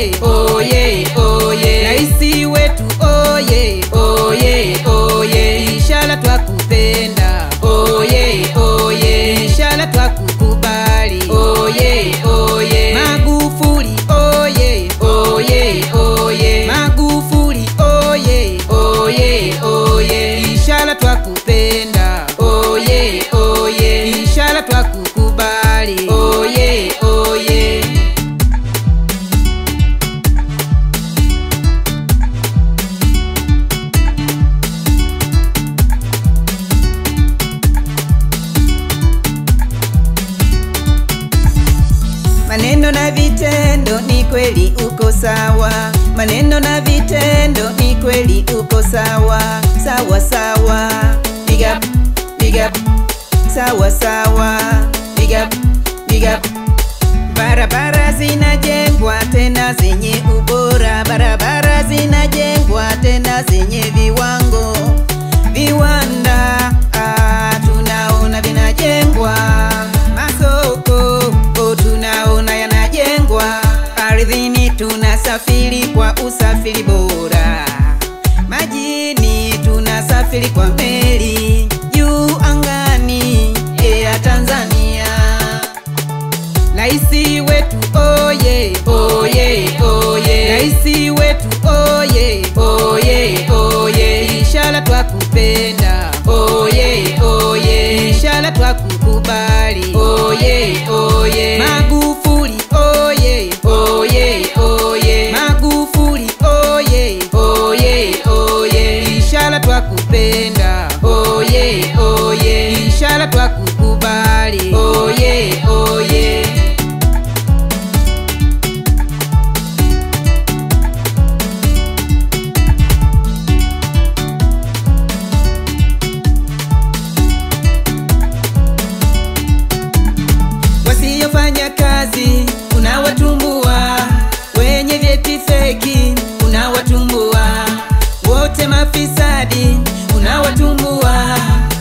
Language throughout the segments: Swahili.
oye oye oye raisi wetu oye oye oye ishara twakupenda oye oye ishara twakukubali oye oye magufuli oye oye oye magufuli oye oye oye ishara twakupenda oye oye ishara twakukubali oye oye maneno na vitendo ni kweli uko sawa maneno na vitendo ni kweli uko sawa sawa sawa big up big up sawa sawa big up big up barabara zinajengwa tena zenye ubora barabara zinajengwa tena zenye viwango viwanda ah, tunaona vinajengwa masoko oh, tunaona yanajengwa ardhini tunasafiri kwa usafiri bora majini tunasafiri kwa meli juu angani ya Tanzania Raisi wetu oye oye oye Raisi wetu oye oye oye ishara twakupenda oye oye ishara twakukubali oye oye Magufuli oye oye oye Magufuli oye oye oye ishara twakupenda oye oye ishara twakukubali oye oye wasiofanya kazi unawatumbua, wenye vyeti feki unawatumbua, wote mafisadi unawatumbua.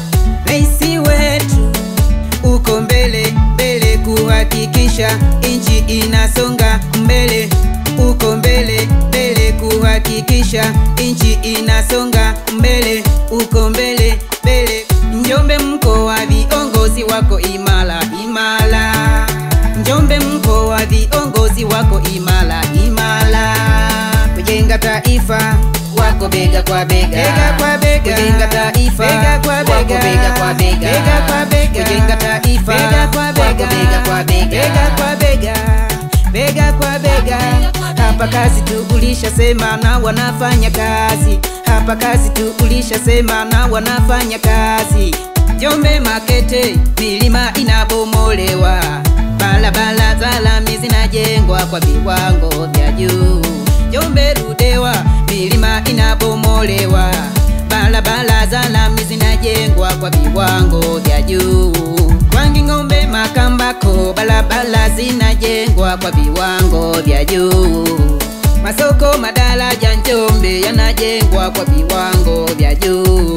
Raisi wetu uko mbele mbele kuhakikisha nchi inasonga mbele, uko mbele mbele kuhakikisha nchi inasonga mbele, uko mbele mbele. Njombe mko wa viongozi wako imara imara, Njombe mko wa viongozi wako imara imara, kujenga taifa wako bega kwa bega, bega kwa bega, kujenga taifa bega kwa bega, wako bega kwa bega, bega kwa bega, kujenga taifa bega kwa bega, wako bega kwa bega, bega kwa bega, bega kwa bega. Hapa kazi tu ulishasema na wanafanya kazi, hapa kazi tu ulishasema na wanafanya kazi. Njombe Makete milima inabomolewa, barabara za lami zinajengwa kwa viwango vya juu. Njombe Ludewa milima inabomolewa, barabara za lami zinajengwa kwa viwango vya juu. Kwangi Ng'ombe Makambako barabara zinajengwa kwa viwango vya juu. Masoko madaraja Njombe yanajengwa kwa viwango vya juu.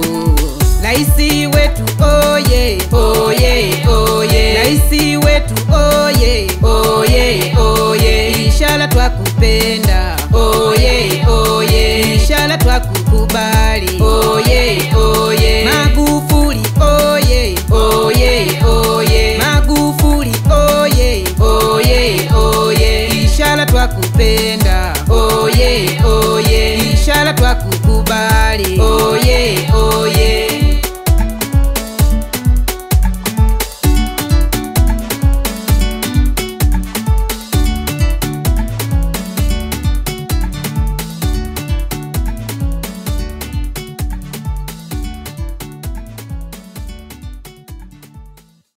Raisi wetu oye oye oye, Raisi wetu oye oye oye, ishara twakupenda oye oye, ishara twakukubali oye oye, Magufuli oye oye oye, Magufuli oye oye oye, ishara twakupenda oye oye, ishara twakukubali